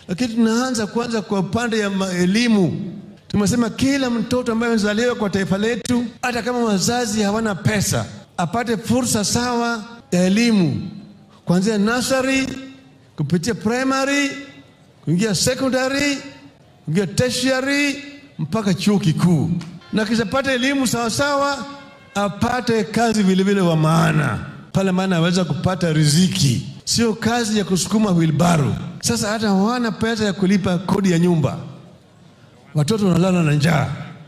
lakini tunaanza kwanza kwa upande ya ma- elimu. Tumesema kila mtoto ambaye amezaliwa kwa taifa letu, hata kama wazazi hawana pesa, apate fursa sawa ya elimu kuanzia nursery kupitia primary kuingia secondary kuingia tertiary mpaka chuo kikuu, na kishapata elimu sawasawa, apate kazi vilevile wa maana pale, maana aweza kupata riziki, sio kazi ya kusukuma wilbaro. Sasa hata hawana pesa ya kulipa kodi ya nyumba, watoto wanalala na njaa.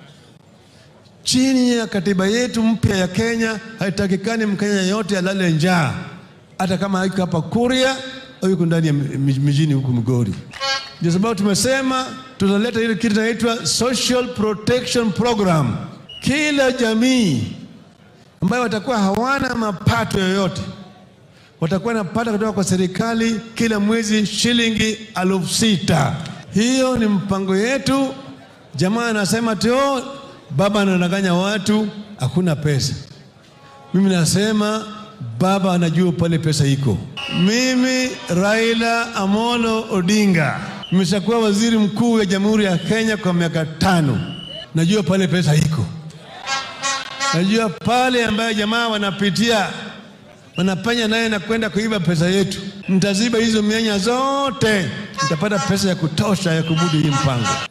Chini ya katiba yetu mpya ya Kenya, haitakikani Mkenya yote alale njaa, hata kama iko hapa Kuria au yuko ndani ya mi- mijini huku Migori. Ndio sababu tumesema tutaleta ile kitu inaitwa Social Protection Program. Kila jamii ambayo watakuwa hawana mapato yoyote watakuwa napata kutoka kwa serikali kila mwezi shilingi elfu sita. Hiyo ni mpango yetu. Jamaa anasema tio baba anadanganya watu, hakuna pesa. Mimi nasema baba anajua pale pesa iko. Mimi Raila Amolo Odinga nimeshakuwa waziri mkuu wa Jamhuri ya Kenya kwa miaka tano, najua pale pesa iko, najua pale ambayo jamaa wanapitia wanapanya naye na kwenda kuiba pesa yetu. Mtaziba hizo mianya zote, mtapata pesa ya kutosha ya kumudu hii mpango.